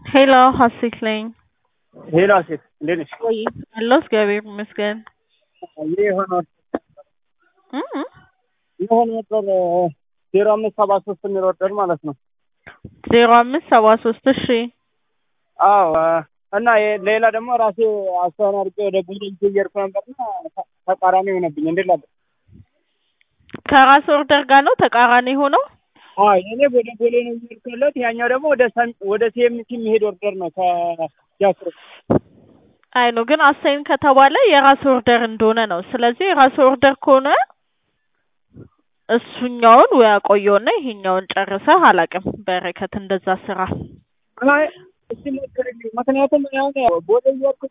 ሄሎ ሀሴት ነኝ። ሄሎ ሴት እንዴት ነሽ? ወይ አለሁ እግዚአብሔር ይመስገን። ይህ የሆነ እ እ የሆነ ቁጥር ዜሮ አምስት ሰባ ሶስት የሚል ወርደር ማለት ነው። ዜሮ አምስት ሰባ ሶስት እሺ አዎ እና የ- ሌላ ደግሞ ራሴ አስተዋን አድርጌ ወደ ቡድን እየሄድኩ ነበርና ተ- ተቃራኒ ሆነብኝ። እንዴት ላለ ከራስ ኦርደር ጋር ነው ተቃራኒ ሆነው አዎ የኔ ወደ ቦሌ ነው እየሄድኩ ያለሁት። ያኛው ደግሞ ወደ ሰም- ወደ ሲኤምሲ የሚሄድ ወርደር ነው ከጃክሮ አይ ነው ግን አሳይን ከተባለ የራስ ኦርደር እንደሆነ ነው። ስለዚህ የራስ ኦርደር ከሆነ እሱኛውን ወይ አቆየውና ይሄኛውን ጨርሰህ አላውቅም። በረከት እንደዛ ስራ አይ እስቲ ሞክርልኝ። ምክንያቱም አሁን ቦሌ እየሄድኩ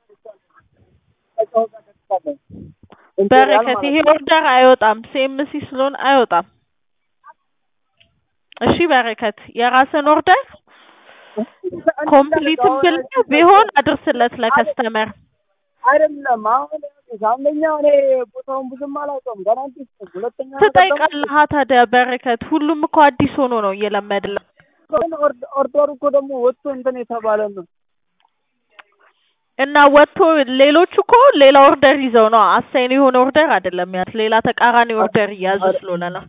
በረከት ይሄ ኦርደር አይወጣም። ሲኤምሲ ስለሆነ አይወጣም። እሺ በረከት የራስን ኦርደር ኮምፕሊትም ብለህ ቢሆን አድርስለት ለከስተመር። አይደለም አሁን ይኸውልሽ፣ አንደኛ እኔ ቦታውን ብዙም አላውቀውም ገና አዲስ ነኝ። ሁለተኛ ነገር ደግሞ ትጠይቃለህ ታዲያ በረከት። ሁሉም እኮ አዲስ ሆኖ ነው እየለመድለ ግን ኦርድ- ኦርደሩ እኮ ደግሞ ወጥቶ እንትን የተባለ ነው። እና ወጥቶ ሌሎቹ እኮ ሌላ ኦርደር ይዘው ነው አሳይን የሆነ ኦርደር አይደለም ያዝ ሌላ ተቃራኒ ኦርደር እያዙ ስለሆነ ነው።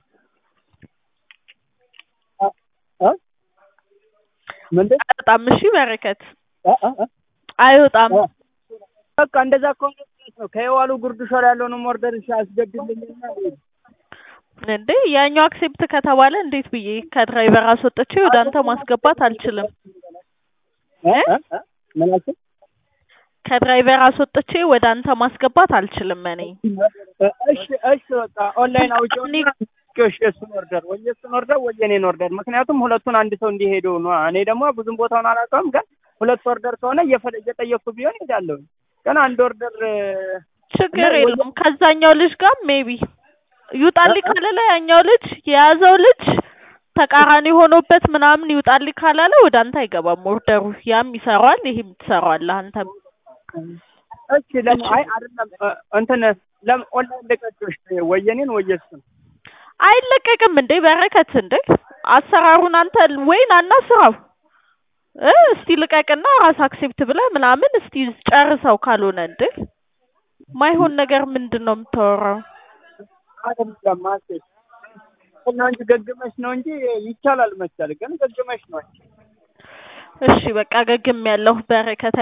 እ? ምንድን አይወጣም። እሺ በረከት እ? እ? እ? አይወጣም። በቃ እንደዛ ከሆነ ማለት ነው ከየዋሉ ጉርድ ሾር ያለውንም ኦርደር እሺ አስገድልኝና እንዴ ያኛው አክሴፕት ከተባለ እንዴት ብዬ ከድራይቨር አስወጥቼ ወደ አንተ ማስገባት አልችልም። እ? እ? እ? ምን አልሽኝ? ከድራይቨር አስወጥቼ ወደ አንተ ማስገባት አልችልም እኔ እሺ እሺ በቃ ኦንላይን አውጪው እሺ የእሱን ኦርደር ወይ የእሱን ኦርደር ወይ የኔን ኦርደር ምክንያቱም ሁለቱን አንድ ሰው እንዲሄዱ ነው። እኔ ደግሞ ብዙም ቦታውን አላውቀውም፣ ግን ሁለት ኦርደር ከሆነ እየፈለ እየጠየቅኩ ቢሆን እሄዳለሁ። ግን አንድ ኦርደር ችግር ወይ- የለውም። ከዛኛው ልጅ ጋር ሜቢ ይውጣልኝ ካላለ ያኛው ልጅ የያዘው ልጅ ተቃራኒ ሆኖበት ምናምን ይውጣልኝ ካላለ ወደ አንተ አይገባም ኦርደሩ። ያም ይሰራዋል፣ ይሄም ትሰራዋለህ አንተም። እሺ ለምን አይ አይደለም እ- እንትን ለምን ኦንላይን ልቀቅሽ ወይ የኔን ወይ የእሱን አይለቀቅም እንዴ በረከት እንዴ አሰራሩን አንተ ወይ ናና ስራው እ እስቲ ልቀቅና ራስ አክሴፕት ብለህ ምናምን እስቲ ጨርሰው ካልሆነ እንዴ ማይሆን ነገር ምንድን ነው የምታወራው? አይደለም ማለት ነው እንጂ ገግመሽ ነው እንጂ ይቻላል መቻል ግን ገግመሽ ነው። እሺ በቃ ገግም ያለሁ በረከት